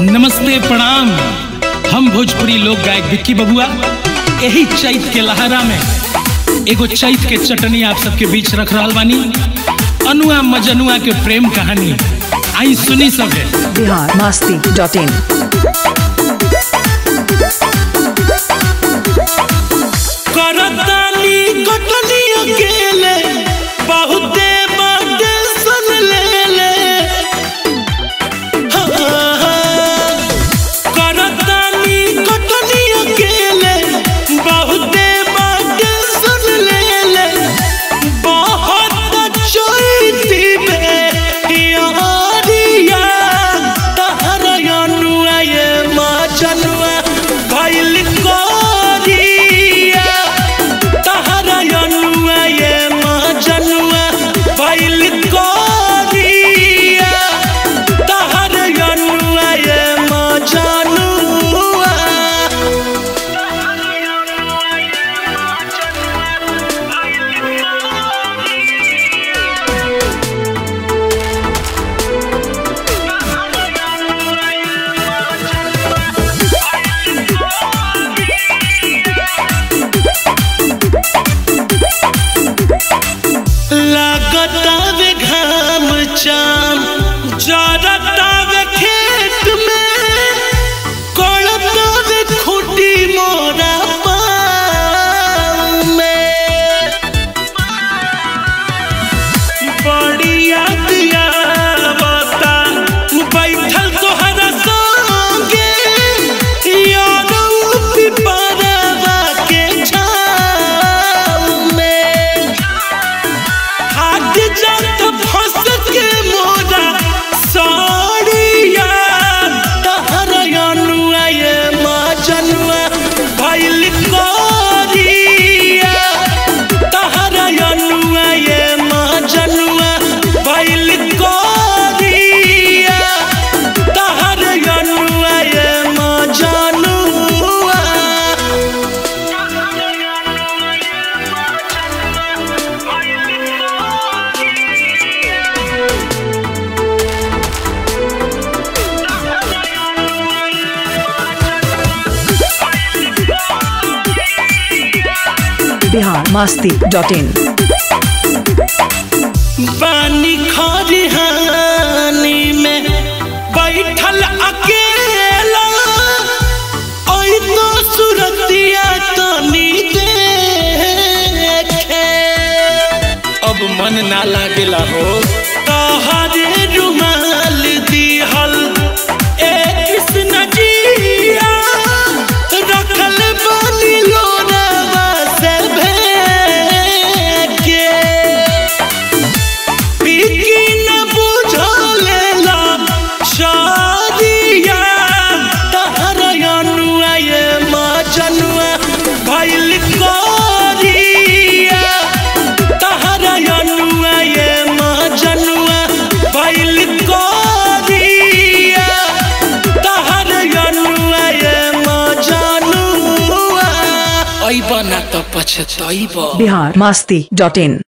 नमस्ते प्रणाम हम भोजपुरी लोक गायक विक्की बबुआ यही चैत के लहरा में एगो चैत के चटनी आप सबके बीच रख रहा बानी अनुआ मजनुआ के प्रेम कहानी आई सुनी सब है बिहार मस्ती डॉट इन करतानी कटनी अकेले बहुते बाटे सन ले ले करतानी कटनी अकेले बहुते बाटे सन ले ले बहुत चोइती में यारिया तहरा अनुआ ये मजनुआ भइल कोरिया तहरा अनुआ ये मजनुआ भइल कोरिया तहरा अनुआ ये मजनुआ लागतावे घाम चाम जरतावे खेत में कोड़तावे खूटी मोरा पाँव में बढ़िया दिया बता बैठल तोहरा संगे यारो पिपरवा के छाँव में हाथ जात फंस के मोरा साड़िया तहरा अनुआ ये मजनुआ भइल कोरिया तहरा अनुआ ये मजनुआ भइल कोरिया तहरा अनुआ ये मजनुआ बिहार मस्ती डॉट इन बानी खरिहानी में बैठल अकेला ओई तो सुरतिया तनी देखे अब मन ना लागेला हो तहरे रुमाल दिहल ए कृष्ण जिया रखल बानी लोरावा से भेके पीकी न बुझलेला शादिया तहरा अनुआ ये मजनुआ भइल कोरिया तहरा अनुआ ये मजनुआ भइल कोरिया तहरा अनुआ ये मजनुआ अइबा ना त पछतइबा बिहार मस्ती डॉट इन